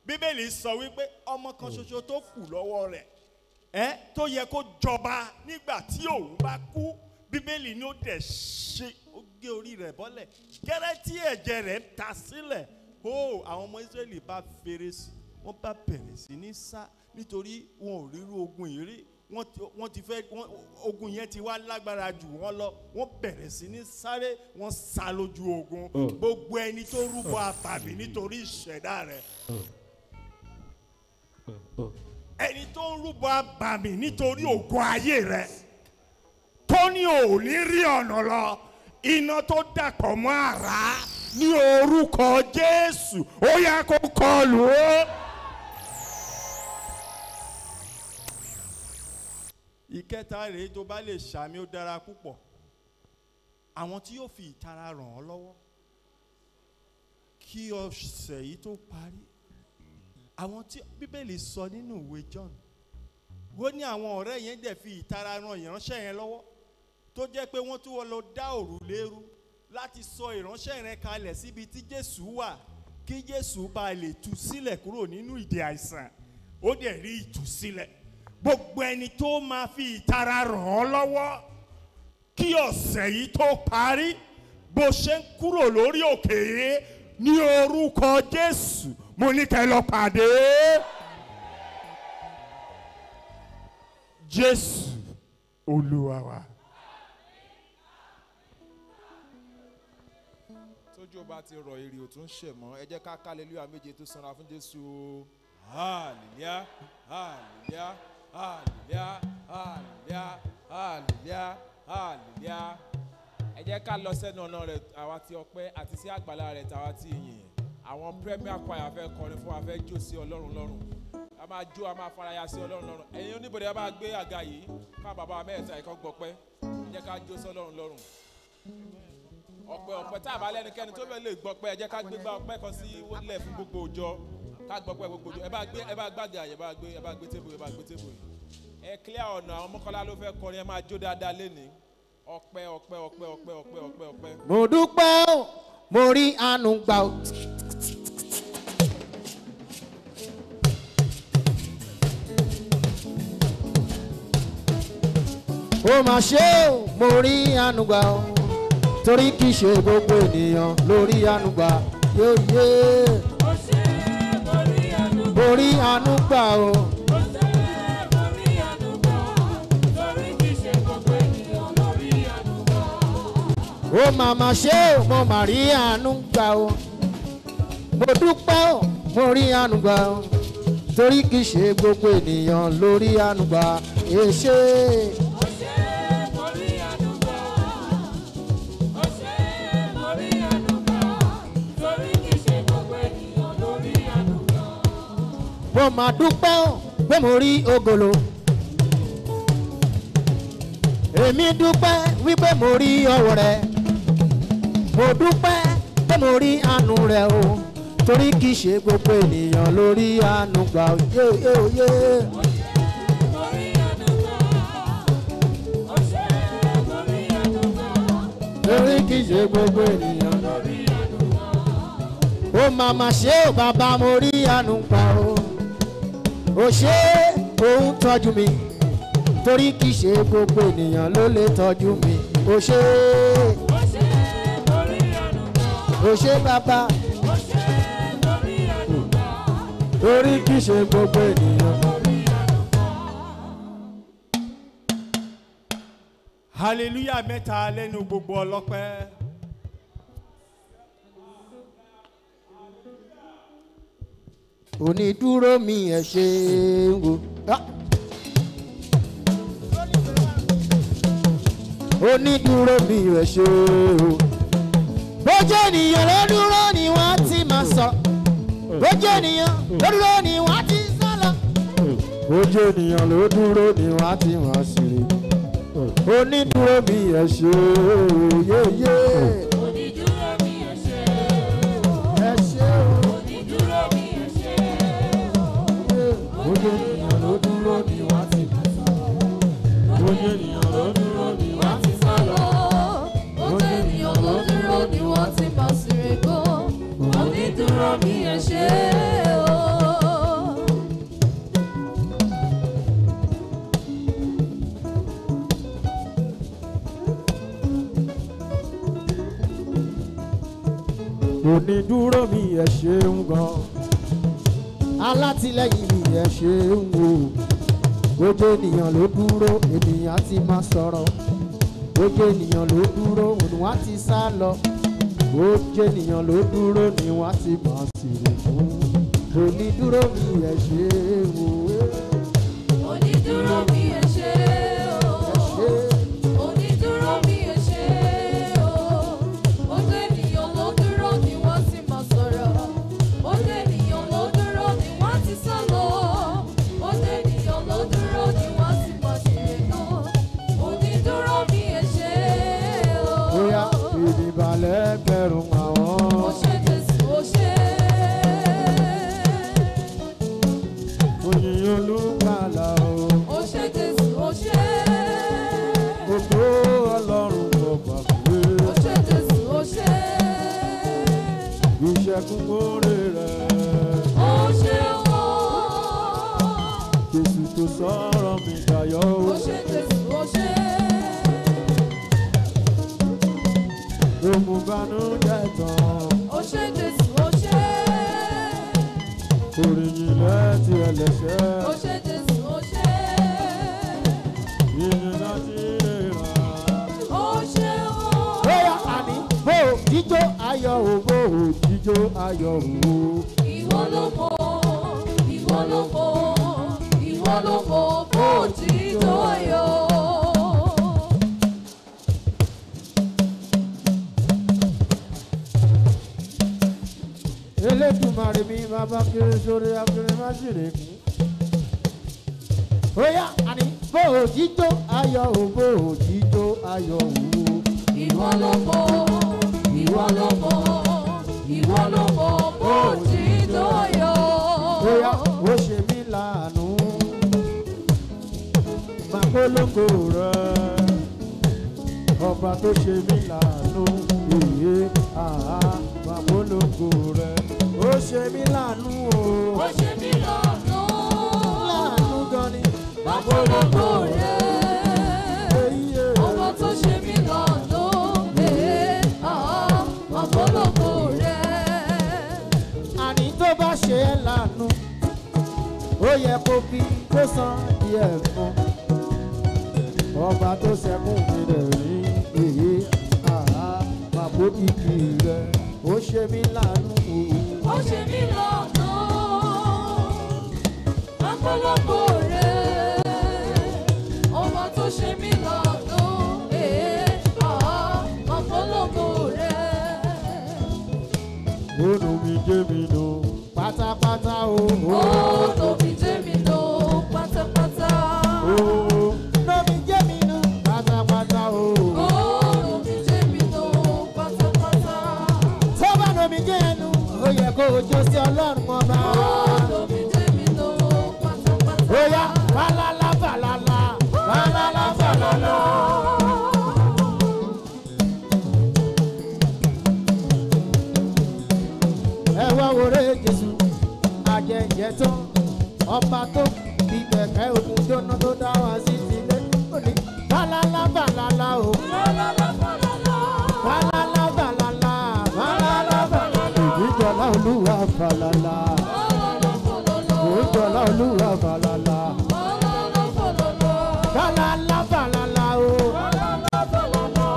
bíbélì sọ wípé ọmọ kan ṣoṣo tó kù lọ́wọ́ rẹ̀ ẹ tó yẹ kó jọba nígbà tí òun bá kú bíbélì ni ó dẹ̀ ṣe ó gé orí rẹ̀ bọ́lẹ̀ gẹ́rẹ́ tí ẹ̀jẹ̀ rẹ̀ ta sílẹ̀ ó àwọn ọmọ israẹli bá fèrè sí wọ́n bá bẹ̀rẹ̀ sí ní sá nítorí wọn ò ríru ogun yìí rí wọ́n ti- wọ́n ti fẹ́ wọ́n- ogun yẹn ti wá lágbára jù wọ́n lọ wọ́n bẹ̀rẹ̀ sí ní sáré wọ́n sá lójú ogun gbogbo ẹni tó rúbọ àtàbí nítorí ìṣẹ̀dá rẹ̀ ẹni tó ń rúbọ àbàmì nítorí ògo ayé rẹ̀ tó ní ò ní rí ọ̀nà lọ iná tó dàpọ̀ mọ́ àrá ní orúkọ jésù ó yá kó kọlù ó. ìkẹta rèé tó bá lè ṣàmì ó dára púpọ̀ àwọn tí yóò fi ìtara ràn ọ́ lọ́wọ́ kí ọ̀sẹ̀ yìí tó parí àwọn tí bíbélì sọ nínú ìwé john ó ní àwọn ọ̀rẹ́ yẹn dẹ̀ fi ìtara ran ìránṣẹ́ yẹn lọ́wọ́ tó jẹ́ pé wọ́n tún wọ́n lọ dá òrùlé rú láti sọ ìránṣẹ́ yẹn kalẹ̀ síbi tí jésù wà kí jésù bá lè tú sílẹ̀ kúrò nínú ìdè àìsàn ó dẹ̀ rí ìtúsílẹ̀ gbogbo ẹni tó máa fi ìtara ràn ọ́ lọ́wọ́ kí ọ̀sẹ̀ yìí tó parí bó ṣe ń kúrò lórí òkè yìí ní orúkọ jésù mo ní kẹ́ ẹ lọ pàdé jésù olúwa wa. tójú ọba ti rọ èrè ò tún ṣẹ̀ mọ́ ẹ jẹ́ ká kálẹ́lúyà méje tó sanra fún jésù o. hallelujah hallelujah hallelujah hallelujah hallelujah hallelujah. ẹ jẹ́ ká lọ sẹ́nu ọ̀nà rẹ̀ àwa ti ọpẹ́ àti sí àgbàlá rẹ̀ tàwa ti yìn àwọn premier choir fẹ́ kọrin fún wa fẹ́ jó sí ọlọ́run lọ́rùn a máa jó a máa faraya sí ọlọ́run lọ́rùn ẹ̀yin oníbodè a máa gbé àga yìí ká bàbá mẹ́ta ẹ̀kọ́ gbọ́pẹ́ ẹ jẹ́ ká jó sí ọlọ́run lọ́rùn ọpẹ ọpẹ tá a bá lẹnikẹni tó fẹ lè gbọpẹ ẹ jẹ ká gbégbá ọpẹ kan sí wọlé fún gbogbo òjọ ká gbọpẹ gbogbo òjọ ẹ bá gbé ẹ bá gbàgà ẹ bá gbé ẹ bá gbé tébù ẹ bá gbé tébù yìí ẹ clear ọ̀nà àwọn mọ́kànlá ló fẹ́ kọrin ẹ máa jó dáadáa lénìí ọpẹ ọpẹ ọpẹ ọpẹ ọpẹ ọpẹ ọpẹ. mo dúpẹ́ o mo rí àánú gbà o. ó mà ṣe o mo rí àánú gbà o torí kì í ṣe gbogbo ènìyàn lórí àánú gbà yóò yé mo rí àánú gbà o. ó mà mà ṣe o mo mà rí àánú gbà o mo dúpẹ́ o mo rí àánú gbà o torí kì í ṣe gbogbo ènìyàn lórí àánú gbà èṣe. mo mà dúpẹ́ o pé mo rí ogolo èmi dúpẹ́ wípé mo rí ọwọ́ rẹ mo dúpẹ́ pé mo rí àánú rẹ o torí kì í ṣe gbogbo ènìyàn lórí àánú gbà ó yé yé ó yé. torí kì í ṣe gbogbo ènìyàn lórí àánú gbà ó. ó màmá ṣe ó bàbá mo rí àánú gbà ó. ó ṣe òun tọ́jú mi torí kì í ṣe gbogbo ènìyàn ló lè tọ́jú mi. ó ṣe ó ṣe bàbá torí kì í ṣe gbogbo ènìyàn. hallelujah mẹ́ta lẹ́nu gbogbo ọlọ́pẹ́. onídúró mi ẹ ṣe ń wo. Ah. onídúró mi ẹ ṣe o. bójú ènìyàn ló dúró ni wọ́n ti máa sọ. bójú ènìyàn ló dúró ni wọ́n ti sá lọ. bójú ènìyàn ló dúró ni wọ́n ti máa ṣeré. onídúró mi ẹ ṣe o. yéyé. ẹ ṣe o. bójú ènìyàn ló dúró ni wọ́n ti máa sọ. bójú ènìyàn ló dúró ni wọ́n ti sá lọ. Onídúró mi ẹ ṣe o. onídúró mi ẹ ṣeun gan alátìlẹyìn mi ẹ ṣeun o ojú ènìyàn ló dúró ènìyàn ti máa sọ̀rọ̀ ojú ènìyàn ló dúró òun wá ti sá lọ ojú ènìyàn ló dúró ni wọ́n ti máa sèrè fún onídúró mi ẹ ṣeun o Onídúró mi ẹ ṣé o. Onídúró mi ẹ ṣé o. Ojú ènìyàn ló dúró ni wọ́n sì máa sọ̀rọ̀. Ojú ènìyàn ló dúró ni wọ́n ti sá lọ. Ojú ènìyàn ló dúró ni wọ́n sì máa ṣèrè náà. Onídúró mi ẹ ṣé o. bóyá ìdìbàlẹ̀ kẹrùn àwọn. Ó ṣé Jésù, ó ṣé. oyin olùkàlà o Ó ṣé Jésù, ó ṣé. gbogbo ọlọ́run kò gbàgbé Ó ṣé Jésù, ó ṣé. ìṣẹ́gun kórè rẹ̀ Ó ṣé o. jésù tó sọ̀rọ̀ mi dayọ̀ o Ó ṣé Jésù, ó ṣé. òmùbánújẹ́ tán Ó ṣé Jésù, ó ṣé. oríyìn lẹ́tì ẹlẹ́ṣẹ̀ Ó ṣé Jésù, ó ṣé. ìyìn láti rà. Ó ṣé o. bóyá àní bó o jíjó ayọ̀ o bó o jíjó ayọ̀ o. Ìwọ ló mọ̀, ìwọ ló mọ̀, ìwọ ló mọ̀ bó ti tó ayọ̀. elédùnmarè mi bàbá kiri sórí akiri má sì rè kú. bóyá àní bó o jíjó ayọ̀ o bó o jíjó ayọ̀ o. Ìwọ ló mọ̀, ìwọ ló mọ̀, ìwọ ló mọ̀ bó ti tó ayọ̀. bóyá ó ṣe mí láàánú. màkólókò rẹ ọba tó ṣe mí láàánú. èyí àá màkólókò rẹ ó ṣe mí láàánú o. Ó ṣe mí lọ́nà. láàánú gan ni. Màkólókò rẹ̀. èyí ẹ̀. Ọba tó ṣe mí lọ́nà. Ee, àá, màkólókò rẹ̀. àní tó bá ṣe é lànà ó yẹ kó fi kó san díẹ̀ fún ọba tó ṣẹkùn mi rẹ̀ rí èyí àá màbó kìkì rẹ̀ ó ṣe mí lànà o. Ó ṣe mí lọ́nà. Màkólókò rẹ̀. Ọba tó ṣe mí lọ́nà. Ee, àá, màkólókò rẹ̀. Ònà mi jẹ́ mi nù pátápátá o. Ó tóbi jẹ́ mi lọ pátápátá. Ònà mi jẹ́ mi nù pátápátá o. Ó tóbi jẹ́ mi lọ pátápátá. Tó bá nà mí jẹ́ ẹnu, ó yẹ kó o jó sí ọlọ́run ọba. Ó tóbi jẹ́ mi lọ pátápátá. Ó yá fàlàlà fàlàlà fàlàlà fàlàlà. Ẹ wá wòré Jésù, àjẹjẹ tán, ọba tó fi kẹ̀kẹ́ ogun jóná tó dá wá sí sílé. Ó ní fàlàlà fàlàlà o. Fàlàlà fàlàlà. Fàlàlà fàlàlà fàlàlà fàlàlà. Ìjọba olúwa fàlàlà. Fàlàlà fàlàlà. Ìjọba olúwa fàlàlà. Fàlàlà fàlàlà. Fàlàlà fàlàlà o. Fàlàlà fàlàlà.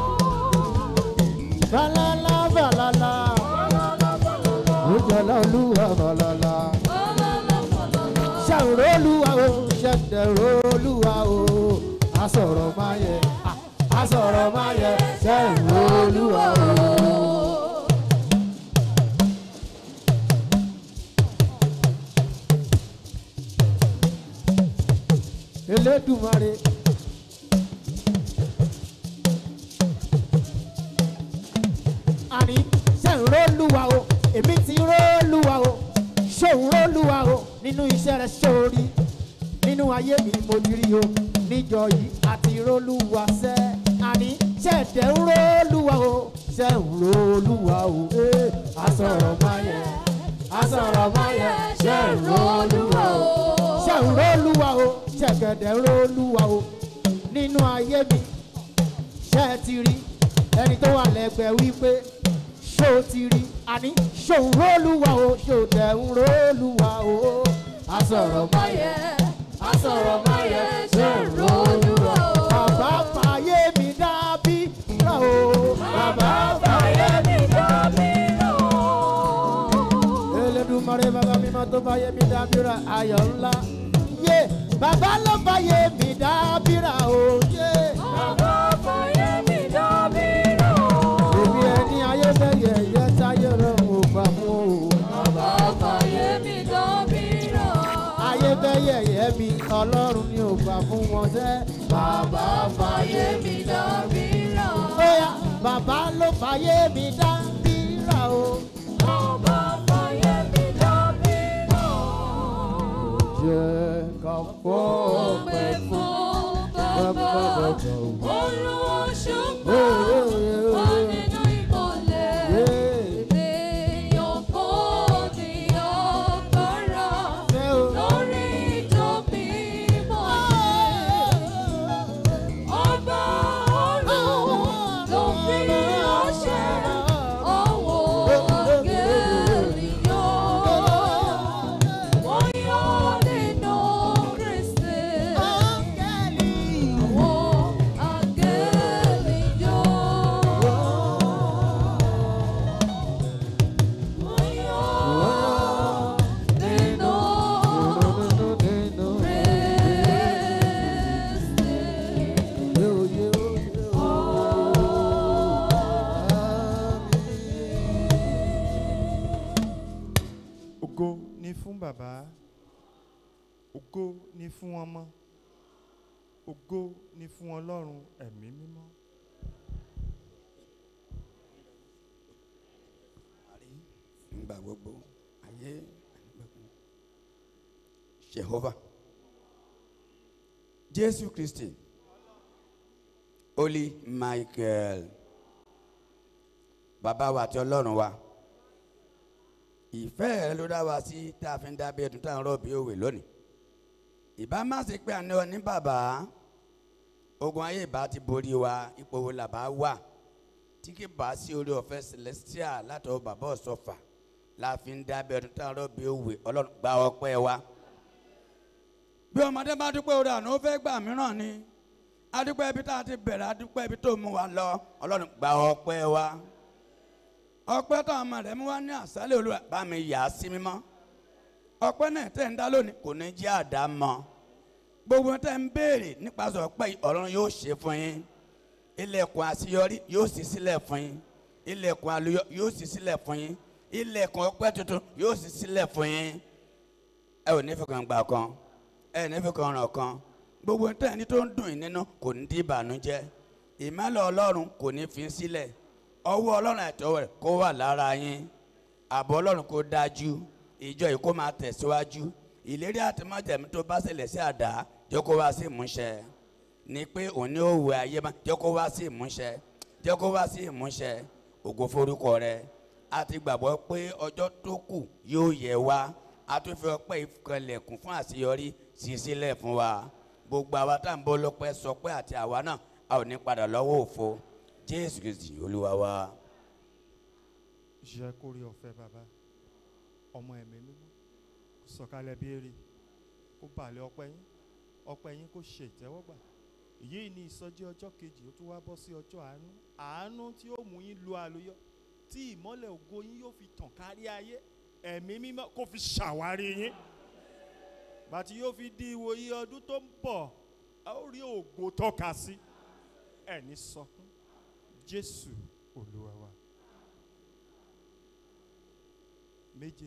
Fàlàlà fàlàlà. Fàlàlà fàlàlà. Ìjọba olúwa fàlàlà. Fàlàlà fàlàlà. Ṣàrò olúwa o, ṣẹ̀dẹ̀rò olúwa o. Asọ̀rọ̀ máa yẹ, ah, asọ̀rọ̀ máa yẹ, ṣẹ̀rò olúwa o. Elédùmarè. Àní ṣe ń rólúwa o, èmi ti rólúwa o, ṣòun rólúwa o, nínú iṣẹ́ rẹ̀ sórí, nínú ayé mi mo ti rí o, níjọ yìí àti rólúwa sẹ́. Àní ṣẹ̀dẹ̀ ń rólúwa o, ṣe ń rólúwa o, ee, asọ̀rọ̀ máa yẹ, asọ̀rọ̀ máa yẹ, ṣe ń rólúwa o ṣe ń rólúwa o ṣẹ̀gẹ̀dẹ̀ ń rólúwa o nínú ayé mi ṣe é ti rí ẹni tó wà lẹ́gbẹ̀ẹ́ wípé ṣó ti rí àní ṣòun rólùwà o ṣó dẹ̀ ń rólùwà o àsọ̀rọ̀ máyẹ̀ àsọ̀rọ̀ máyẹ̀ ṣe ròlúwọ̀ o. bàbá fàyè mi dábí rà o bàbá fàyè mi dábí rà o. elédùmarè bàbá mímọ́ tó fàyè mi dábí rà ayọ̀ ńlá yé bàbá ló fàyè mi dábí rà o yé. Bàbá fàyè mi dábí rà o. èmi ẹni ayé fẹ́ yẹ̀yẹ́ táyé rẹ̀ mo gbà mú o. Bàbá fàyè mi dábí rà o. ayé fẹ́ yẹ̀yẹ́ mi ọlọ́run ni ò gbà fún wọn sẹ́. Bàbá fàyè mi dábí rà o. bóyá bàbá ló fàyè mi dá bírà o. Bàbá fàyè mi dábí rà o. jẹ́ ká fọ́ Ọpẹ́ fún bàbá Olúwa ṣùgbọ́n wà nínú ìmọ̀lẹ̀. Ènìyàn kò ní agbára lórí ìjọ mímọ́ ọba ọ̀run ló fi àṣẹ ọwọ́ áńgẹ́lì yọ. Wọ́n yọ nínú Kristi. Àwọn áńgẹ́lì yọ. Wọ́n yọ nínú Kristi. ògo ni fún bàbá ògo ni fún ọmọ ògo ni fún ọlọ́run ẹ̀mí mímọ́. nígbà gbogbo ayé ànígbàgbọ́. Jehovah Jésù Kristi Holy Michael bàbá wa àti ọlọ́run wa ìfẹ́ rẹ ló dá wa sí tá a fi ń dábẹ́ ẹ̀dùn tá à ń rọ̀ bí òwe lónìí ìbá má ṣe pé àní ọ ní bàbá ogun ayé ìbá ti borí wa ipò wo làbá wà tí kì bá sí orí ọ̀fẹ́ celestial látọ̀ bàbá ọ̀sọ́fà la fi ń dábẹ́ ọdún tá a rọ́ bí òwe ọlọ́run gba ọpẹ́ wa. bí ọmọdé bá dúpẹ́ orí àná ó fẹ́ gbà mìíràn ni adúpẹ́ ibi tá a ti bẹ̀rẹ̀ adúpẹ́ ibi tó mú wa lọ ọlọ́run gba ọpẹ́ wa. ọpẹ́ tó ọmọ rẹ̀ mú wa ní àṣálẹ̀ olúwa bá mi yà á sí mímọ́. ọpẹ́ náà tẹ̀ ń dá lónìí kò ní jẹ́ àdámọ́. gbogbo tẹ̀ ń béèrè nípasẹ̀ ọpẹ́ yìí ọlọ́run yóò ṣe fún yín ilẹ̀kùn àṣeyọrí yóò ṣí sílẹ̀ fún yín ilẹ̀kùn àlùyọ yóò ṣí sílẹ̀ fún yín ilẹ̀kùn ọpẹ́ tuntun yóò ṣí sílẹ̀ fún yín ẹ ò ní fi kan gbà kan ẹ ní fi kan ràn kan gbogbo ní tẹ̀yìn tó ń dùn yín nínú kò ní di ìbànújẹ́ ìmọ̀lẹ̀ ọlọ́run kò ní fi sílẹ̀ ọwọ́ ọlọ́run àtọwọ́ rẹ̀ kó wà lára yín àbọ̀ ọlọ́run kó dájú ìjọ yìí kó máa tẹ̀síwájú ìlérí àtìmọ́jẹ̀mí tó bá ṣẹlẹ̀ sí àdá jẹ́ kó wá sí ìmúṣẹ ni pé òní òwò ayé máa jẹ́ kó wá sí ìmúṣẹ jẹ́ kó wá sí ìmúṣẹ ògo forúkọ rẹ a ti gbàgbọ́ pé ọjọ́ tó kù yóò yẹ wá a tún fi ọpẹ́ ìkọlẹ̀kùn fún àṣeyọrí sí sílẹ̀ fún wa gbogbo àwa tá à ń bọ́ lọ́pẹ́ sọ pé àti àwa náà a ò ní padà lọ́wọ́ òfo jésù kristi olúwa wa. jẹ́ kó rí ọ̀fẹ́ bàbá ọmọ ẹ̀mí mímọ́ kó sọ̀kalẹ̀ bí èrè kó balẹ̀ ọpẹ́ yín ọpẹ́ yín kó ṣe ìtẹ́wọ́gbà èyí ni ìsọjí ọjọ́ kejì ó tún wá bọ́ sí ọjọ́ àánú àánú tí ó mú yín lu àlùyọ tí ìmọ́lẹ̀ ògo yín yóò fi tàn kárí ayé ẹ̀mí mímọ́ kó fi ṣàwárí yín bàtí yóò fi di ìwòye ọdún tó ń bọ̀ a ó rí ògo tọ́ka sí ẹ̀ní sọkún jésù olúwa wa méje.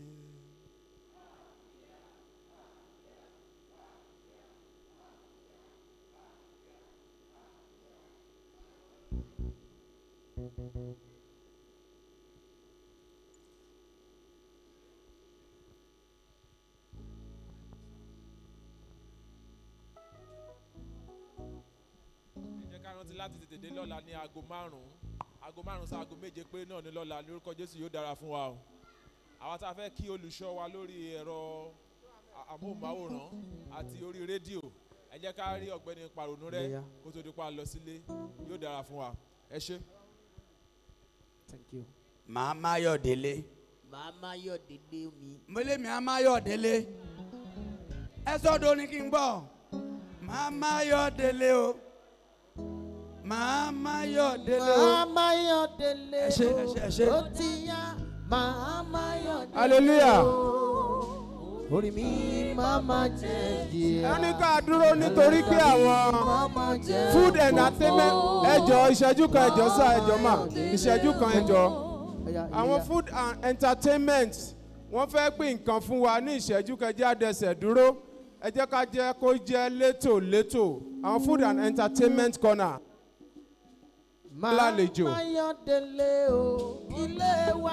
ẹ jẹ́ ká rántí láti tètè dé lọ́la ní aago márùn-ún aago márùn-ún sí aago méje pé náà ní lọ́la ní orúkọ jésù yóò dára fún wa o àwa tá a fẹ́ kí olùṣọ́ wa lórí ẹ̀rọ a- amóhùnmáwòrán àti orí rédíò ẹ jẹ́ ká rí ọ̀gbẹ́ni pàrònú rẹ Yeah. kó tó di pa lọ sílé yóò dára fún wa ẹ ṣé. Thank you. màá máyọ̀ délé màá má yọ̀ dédé mi. mo lé mi á máyọ̀ délé ẹ sọ́dọ̀ ní kí n gbọ́ màá máyọ̀ délé o màá máyọ̀ délé o màá má yọ̀ délé Ẹ ṣé, ẹ ṣé, ẹ ṣé. ó ti yá màá má yọ̀ délé hallelujah orí mi máa ma jẹ díẹ̀. ẹni ká dúró nítorí pé àwọn Mama jẹ́ food entertainment ẹjọ ìṣẹ́jú kan ẹjọ sá ẹjọ mà ìṣẹ́jú kan ẹjọ àwọn food and entertainment wọ́n fẹ́ pín nǹkan fún wa ní ìṣẹ́jú kẹjẹ́ àdẹsẹ̀ dúró ẹ jẹ́ ká jẹ́ kó jẹ́ létò létò àwọn food and entertainment corner lálejò. Màá yọ̀ délé o ilé wa.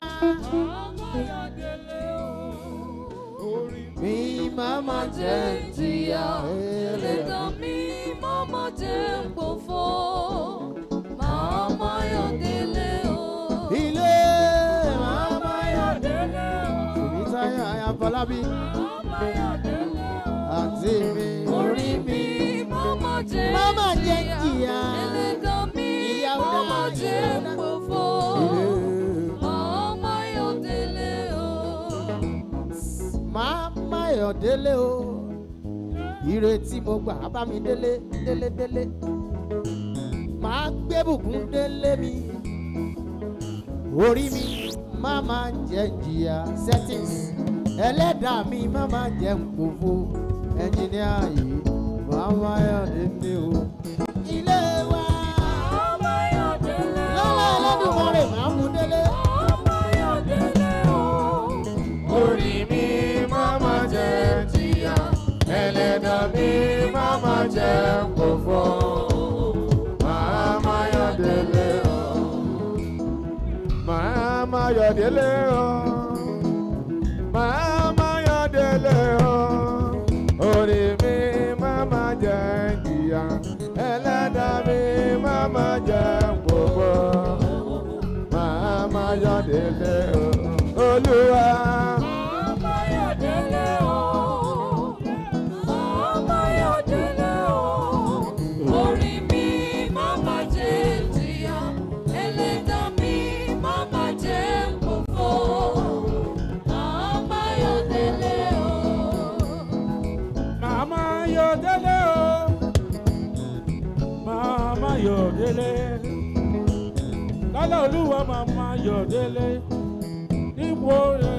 Mi máa ma jẹ jìyà ẹlẹ́dàá. ẹlẹ́dàá mi mọ́mọ́ jẹ́ gbòfo màmá yọ̀ délé o. ilé máa ma yọ̀ délé o. Tèmi táyà Ayáfọlábí àti mi orí mi mọ́mọ́ jẹ́ Mama jẹ́ jìyà. ẹlẹ́dàá mi Ìyá ọ̀dà, mọ́mọ́ jẹ́ ìyá ọ̀dà. gbòfo ilé. màmá yọ̀ délé o. máa máyọ̀ délé o ìrètí mo gbà á bá mi délé délé délé máa gbé bùkún délé mi orí mi má máa jẹ jìyà settings ẹlẹ́dàá mi má máa jẹ nkòfo ẹnjìníà yìí máa máyọ̀ délé o ilé wa màmá yọ̀ délé o. lọ́wọ́ ẹlẹ́dùnmọ́rẹ̀ máa mú délé. màmá yọ̀ délé o. orí mi máa ma jẹ jìyà ẹlẹ́dàá mi máa ma jẹ kófó máa ma yọ̀ délé o máa ma yọ̀ délé o máa ma yọ̀ délé o orí mi máa ma jẹ jìyà ẹlẹ́dàá mi máa ma jẹ kófó máa ma yọ̀ délé o olúwa. Màmá yọ̀ délé o. Màmá yọ̀ délé o. Orí mi màmá jẹ́ jìyà. Ẹlẹ́dàá mi màmá jẹ́ gbòfo. Màmá yọ̀ délé o. Màmá Yọ̀délé o, Màmá Yọ̀délé, lọ́lá olúwa Màmá Yọ̀délé, níbo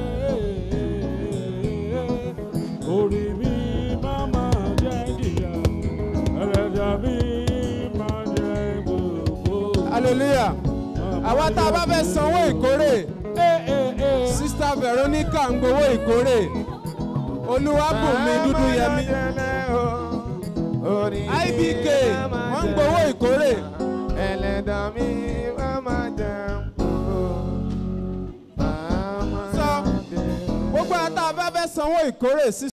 rẹ̀ orí mi Màmá jẹ́ jìyà, ẹlẹ́dàá mi máa jẹ́ gbogbo. hallelujah àwa tá a bá fẹ́ sanwó ìkórè Eh, eh, eh. sista veronica ń gbowó ìkórè olúwàbùnmi dúdú yẹmi ibk wọ́n ń gbowó ìkórè ẹlẹ́dàá mi máa jẹ sọ gbogbo àtàwọn bá fẹ́ sanwó ìkórè sí